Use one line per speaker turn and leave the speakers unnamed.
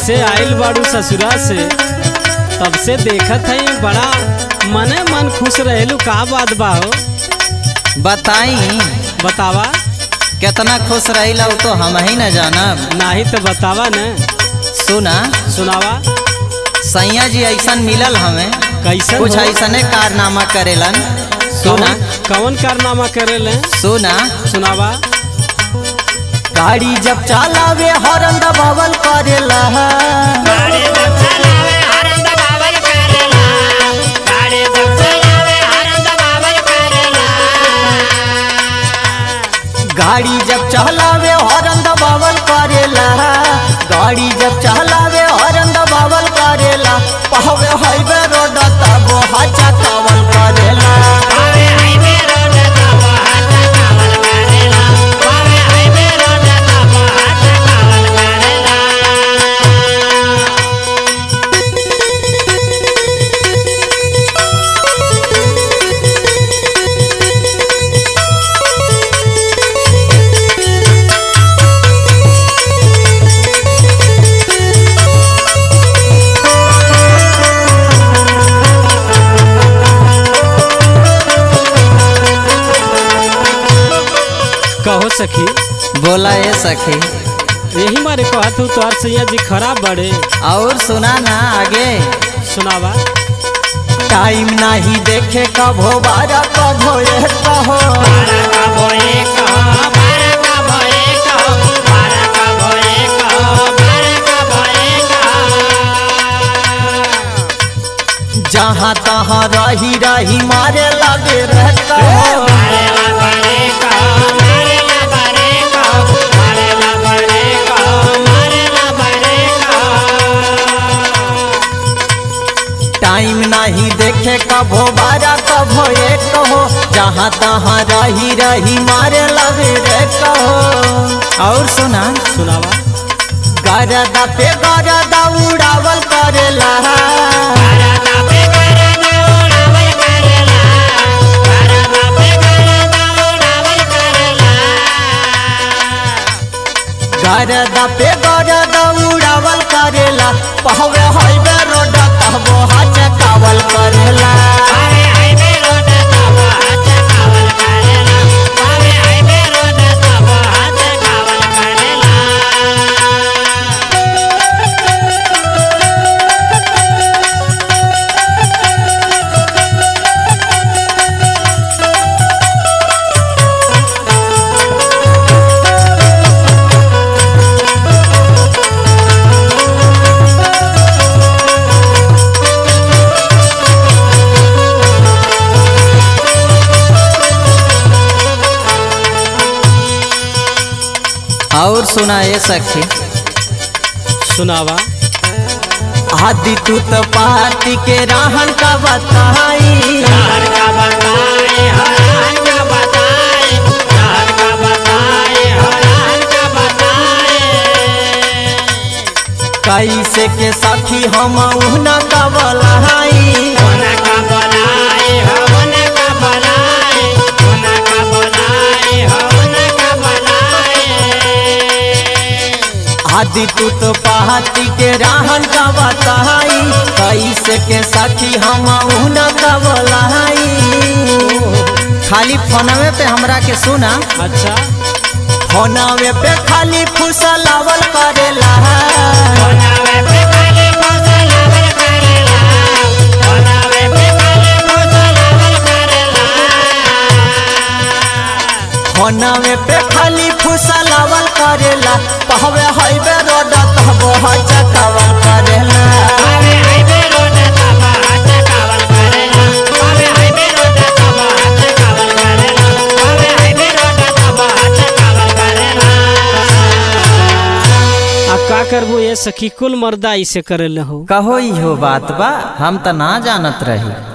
से आइल बाड़ू ससुरा से तब से देखत हई बड़ा मने मन खुश रहेलू का बात बा हो
बताई
बतावा
कितना खुश रहिला उ तो हम ही न जानब
नाही तो बतावा न
सुना
सुनावा
सैया जी ऐसन मिलल हमें
कैसन
कुछ
हो?
ऐसने कारनामा करेलन सुना
कौन कौन कारनामा करेले
सुना
सुनावा
गाड़ी जब चलावे हॉर्न दबावल करेला
गाड़ी जब चलावे हरन दबावल करेला गाड़ी जब चलावे हरन दबावल करेला
गाड़ी जब चलावे हॉर्न दबावल करेला गाड़ी जब चलावे हॉर्न दबावल करेला पहवे हाईवे रोड तब हाचा कावल करेला
बावे हाईवे रोड तब हाथ कावल करेला बावे हाईवे रोड तब हाथ कावल करेला
कहो सखी
बोला ये सखी
यही मारे कहत हूँ तोहार सैया जी खराब बड़े
और सुना ना आगे
सुनावा
टाइम नहीं देखे कभो बारा कभो ये कहो
बारा का भोए कहो बारा का भोए कहो बारा का भोए कहो बारा का भोए कहो
जहाँ तहाँ रही रही मारे लगे रह कहो
मारेला बड़े कहो मारेला बड़े कहो मारेला बड़े कहो मारेला बड़े कहो
टाइम नहीं देखे कभो बारा कभो ये कहो जहाँ तहाँ रही रही मारे लगे रे कहो और सुना
सुनावा
गरदा पे गरदा उड़ावल करेला
करदा पे करदा उड़ावल करेला करदा पे करदा उड़ावल करेला
गरदा पे गरदा उड़ावल करेला पहवे हाईवे रोड कहबो हाथ कावल करेला
बावे हाईवे रोड तब हाथ कावल करेला बावे हाईवे रोड तब हाथ कावल करेला
और सुना ये सखी
सुनावा
आदि तू तो पार्टी के रहन का बताई
हर का बताए हर का बताए हर का बताए हर का बताए
कैसे के सखी हम उहना का बलाई
होना का बनाए होना का बनाए होना का बनाए होना का बनाए
आदि तू तो पहाती के रहन का बताई कैसे के सखी हम उहना का बलाई खाली फोनवे पे हमरा के सुना
अच्छा
फोनवे पे खाली फुसलावल करेला
बनावे पे खाली फसलावल करेला बनावे पे खाली फसलावल करेला
फोनवे पे खाली फुसलावल करेला पहवे हाईवे रोड तहबो चकावल करेला
बावे हाईवे रोड तब हाथ कावल करेला बावे हाईवे रोड तब हाथ कावल करेला बावे हाईवे रोड तब हाथ कावल करेला
आ का करबू ये सखी कुल मर्दा इसे करेले हो
कहो इहो बात बा हम त ना जानत रही